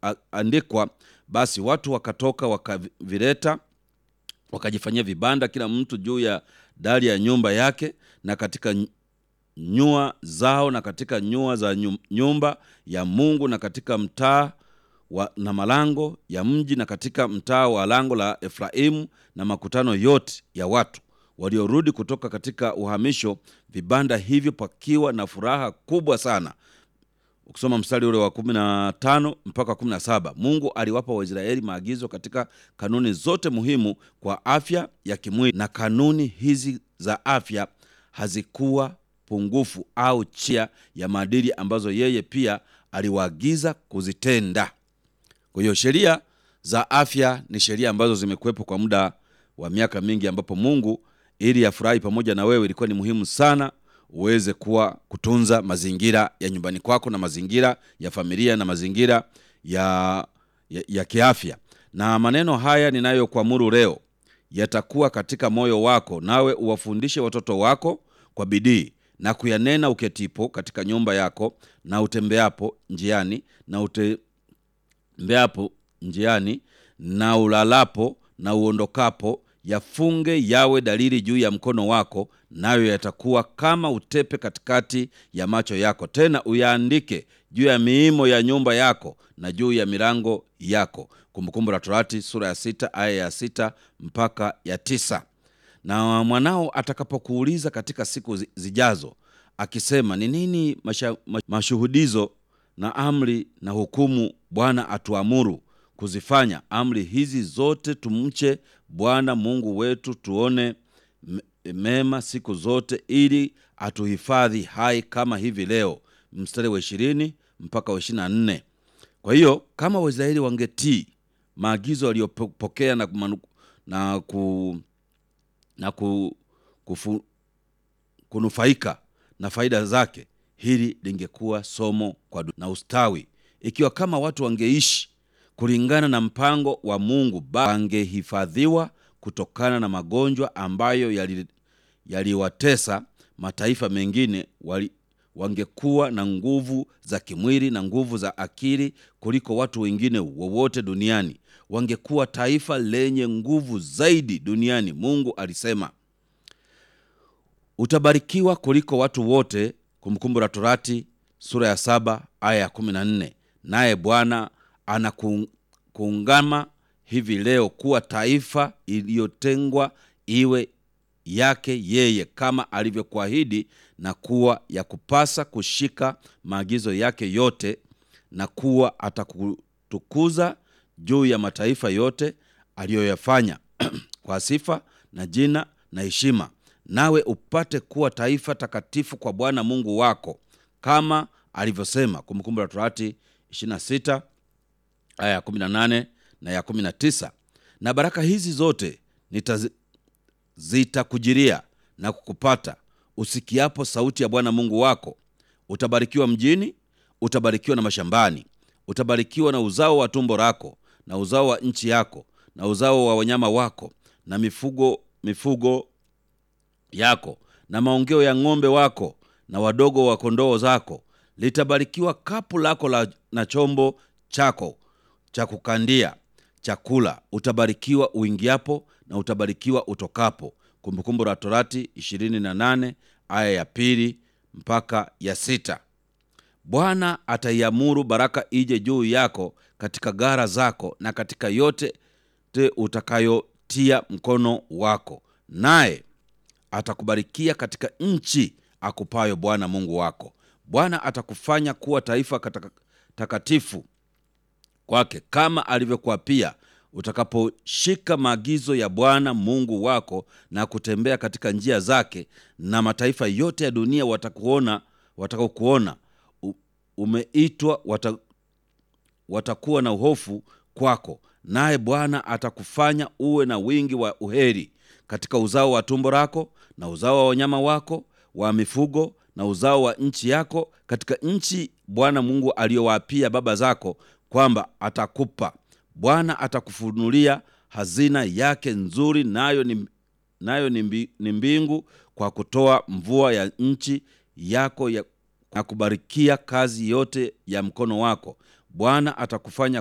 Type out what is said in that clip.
ilivyoandikwa, basi watu wakatoka wakavileta wakajifanyia vibanda kila mtu juu ya dari ya nyumba yake na katika nyua zao na katika nyua za nyu- nyumba ya Mungu na katika mtaa wa, na malango ya mji na katika mtaa wa lango la Efraimu na makutano yote ya watu waliorudi kutoka katika uhamisho, vibanda hivyo pakiwa na furaha kubwa sana. Ukisoma mstari ule wa kumi na tano mpaka kumi na saba Mungu aliwapa Waisraeli maagizo katika kanuni zote muhimu kwa afya ya kimwili, na kanuni hizi za afya hazikuwa pungufu au chia ya maadili ambazo yeye pia aliwaagiza kuzitenda. Kwa hiyo sheria za afya ni sheria ambazo zimekuwepo kwa muda wa miaka mingi, ambapo Mungu ili afurahi pamoja na wewe, ilikuwa ni muhimu sana uweze kuwa kutunza mazingira ya nyumbani kwako na mazingira ya familia na mazingira ya, ya, ya kiafya. Na maneno haya ninayokuamuru leo yatakuwa katika moyo wako, nawe uwafundishe watoto wako kwa bidii na kuyanena uketipo katika nyumba yako na utembeapo njiani na utembeapo njiani na ulalapo na uondokapo, yafunge yawe dalili juu ya mkono wako, nayo yatakuwa kama utepe katikati ya macho yako. Tena uyaandike juu ya miimo ya nyumba yako na juu ya milango yako. Kumbukumbu la Torati sura ya sita aya ya sita mpaka ya tisa. Na mwanao atakapokuuliza katika siku zi- zijazo akisema, ni nini masha, ma- mashuhudizo na amri na hukumu Bwana atuamuru kuzifanya amri hizi zote, tumche Bwana Mungu wetu, tuone me- mema siku zote, ili atuhifadhi hai kama hivi leo. Mstari wa ishirini mpaka wa ishirini na nne. Kwa hiyo kama Waisraeli wangetii maagizo waliyopokea na, kumanu- na, ku, na ku, kufu, kunufaika na faida zake, hili lingekuwa somo kwa du- na ustawi. Ikiwa kama watu wangeishi kulingana na mpango wa Mungu, ba- wangehifadhiwa kutokana na magonjwa ambayo yali- yaliwatesa mataifa mengine wali, wangekuwa na nguvu za kimwili na nguvu za akili kuliko watu wengine wowote duniani. Wangekuwa taifa lenye nguvu zaidi duniani. Mungu alisema utabarikiwa kuliko watu wote. Kumbukumbu la Torati sura ya saba aya ya kumi na nne. Naye Bwana anakuungama hivi leo kuwa taifa iliyotengwa iwe yake yeye kama alivyokuahidi, na kuwa ya kupasa kushika maagizo yake yote, na kuwa atakutukuza juu ya mataifa yote aliyoyafanya kwa sifa na jina na heshima, nawe upate kuwa taifa takatifu kwa Bwana Mungu wako kama alivyosema. Kumbukumbu la Torati 26 aya ya 18 na ya 19. Na baraka hizi zote nitazi zitakujiria na kukupata usikiapo sauti ya Bwana Mungu wako. Utabarikiwa mjini, utabarikiwa na mashambani, utabarikiwa na uzao wa tumbo lako na uzao wa nchi yako na uzao wa wanyama wako na mifugo mifugo yako na maongeo ya ng'ombe wako na wadogo wa kondoo zako. Litabarikiwa kapu lako la, na chombo chako cha kukandia chakula. Utabarikiwa uingiapo na utabarikiwa utokapo. Kumbukumbu la Torati 28 aya ya pili mpaka ya sita. Bwana ataiamuru baraka ije juu yako katika gara zako na katika yote te utakayotia mkono wako, naye atakubarikia katika nchi akupayo Bwana Mungu wako. Bwana atakufanya kuwa taifa kataka- takatifu kwake kama alivyokuapia, utakaposhika maagizo ya Bwana Mungu wako na kutembea katika njia zake, na mataifa yote ya dunia watakuona, watakaokuona u- umeitwa wata, watakuwa na uhofu kwako, naye Bwana atakufanya uwe na wingi wa uheri katika uzao wa tumbo lako na uzao wa wanyama wako wa mifugo na uzao wa nchi yako, katika nchi Bwana Mungu aliyowaapia baba zako kwamba atakupa. Bwana atakufunulia hazina yake nzuri, nayo ni, nayo ni, mbi, ni mbingu, kwa kutoa mvua ya nchi yako ya, na kubarikia kazi yote ya mkono wako. Bwana atakufanya